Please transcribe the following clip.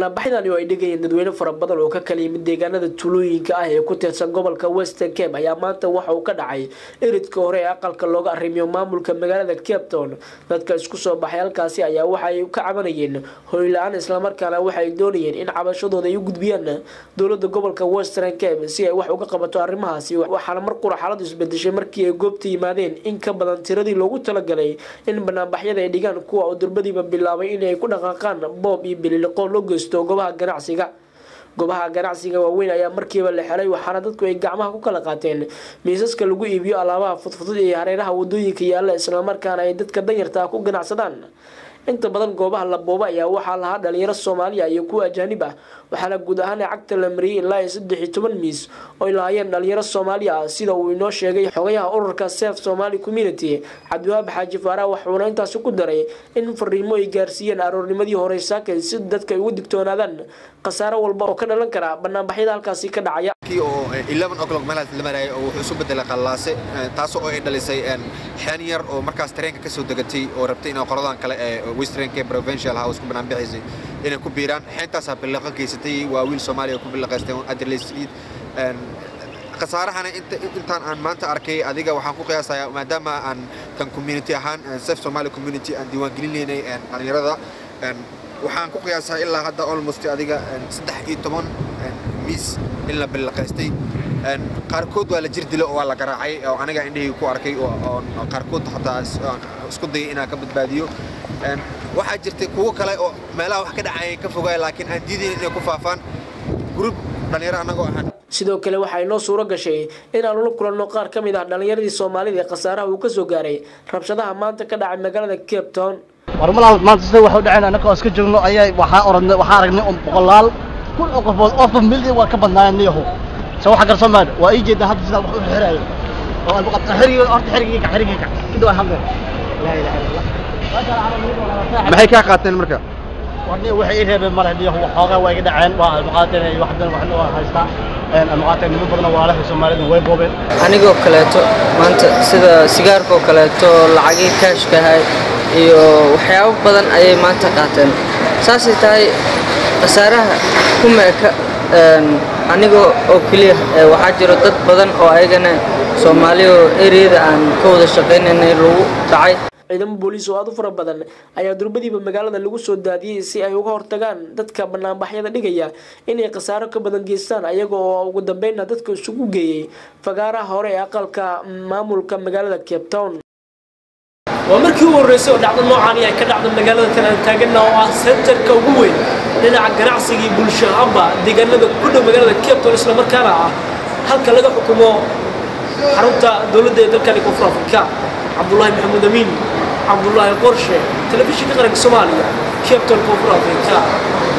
banaanbaxyadani oo ay dhigayeen dadweyne fara badan oo ka kala yimid deegaanada tuulooyinka ah ee ku tirsan gobolka western cape ayaa maanta waxa uu ka dhacay eridka hore ee aqalka looga arrimiyo maamulka magaalada cape town dadka isku soo baxay halkaasi ayaa waxa ay ka cabanayeen hoyla-aan islamarkaana waxa ay doonayeen in cabashadooda ay u gudbiyaan dowlada gobolka western cape si ay wax uga qabato arrimahaasi waxaana mar qura xaaladu isbedeshay markii ay goobta yimaadeen in ka badan tiradii loogu talagalay in banaanbaxyada ay dhigaan kuwa oo durbadiiba bilaabay inay ku dhaqaaqaan boob iyo bililiqo loo geysto goobaha ganacsiga goobaha ganacsiga waaweyn ayaa markiiba la xelay waxaana dadku ay gacmaha ku kala qaateen miisaska lagu iibiyo alaabaha fudfudud iyo hareeraha wadooyinka yaalla islamarkaana ay dadka danyartaa ku ganacsadaan inta badan goobaha la booba ayaa waxaa lahaa dhalinyaro soomaaliya iyo kuwa ajaanib ah waxaana guud ahaan cagta la mariyay ilaa iyo saddex iyo toban miis oo ay lahaayeen dhalinyaro soomaaliya ah sida uu inoo sheegay xogayaha ururka sef somali community cabdiwahaab xaaji faarax waxuuna intaasi ku daray in fariimo ay gaarsiiyeen aroornimadii hore saakay si dadka ay ugu digtoonaadaan khasaaro walba oo ka dhalan kara banaanbaxyada halkaasi ka dhacaya oo o'clock meelahaas la marayay oo wuxuu isu bedelay qallaase taasoo ay dhalisay xeen yar oo markaas tareenka ka soo degatay oo rabtay inay qoladan kale ee western cape provincial house ku banaan bixisay inay ku biiraan xeentaasaa bilaqo geysatay waa wiil soomaaliya ku bilaqaystay adelaide street khasaarahana intaan aan maanta arkay adiga waxaan ku qiyaasayaa maadaama aan kan community ahaan sef somali community aan diiwaangelinaynay dhalinyarada waxaan ku qiyaasaa ilaa hadda almost adiga saddex iyo toban miis in la bilaqaystay qaarkood waa la jir dilo oo waa la garaacay oo aniga indhahii ku arkay oo qaarkood xataa isku dayay inaan ka badbaadiyo waxaa jirtay kuwo kale oo meelaha wax ka dhacayay ka fogaaya laakiin aan diidayn inay ku faafaan gruub dhalinyaro annagoo ahaan sidoo kale waxaa inoo suuro gashay inaanu la kulanno qaar ka mid ah dhallinyaradii soomaalida ee khasaaraha uu ka soo gaaray rabshadaha maanta ka dhacay magaalada cape town warmalaal maanta sida waxu dhaceen annaka oo iska joogno ayaa waxaa oranay waxaa aragnay un boqolaal kun oo qofood ofba milyan waa ka badnaayeen niyahu se waxa garso maad waa ii jeedaa hadda sidaa wax u xiraayo oo albuqabta xiriga horta xirigiika xirigiika inta waa hadleen laa ilaha illa allah maxay kaa qaateen marka warni waxay ii reebeen male niyahu waxoogaa waa iga dhaceen waa almuqaateen iyo waxdan waxna waa haystaa almuqaateen niman badan waa lahay soomaalida way boobeen anigoo kaleeto maanta sida sigaarkoo kaleeto lacagii kaashka ahay iyo waxyaabo badan ayay maanta qaateen saasay tahay khasaaraha kuma eka aniga oo keliya waxaa jiro dad badan oo ayagana soomaaliya oo ereyada aan ka wada shaqaynaynay lagu dhacay ciidamo booliis oo aad u fara badan ayaa durbadiiba magaalada lagu soo daadiyey si ay uga hortagaan dadka banaanbaxyada dhigaya inay khasaaro ka badan geystaan ayaga oo ugu dambeynna dadka isugu geeyey fagaaraha hore ee aqalka maamulka magaalada cape town waa markii u horreysay oo dhacdo noocaani ay ka dhacdo magaalada kan aan taagana oo ah sentarka ugu weyn dhinaca ganacsigii bulsho ahaanba deegaanada ku dhow magaalada cape town islamarkaana ah halka laga xukumo xarunta dowladda ee dalkani koonfur afrika cabdullaahi maxamuud amiin cabdullaahi qorshe telefishinka qaranka soomaaliya cape town koonfur afrika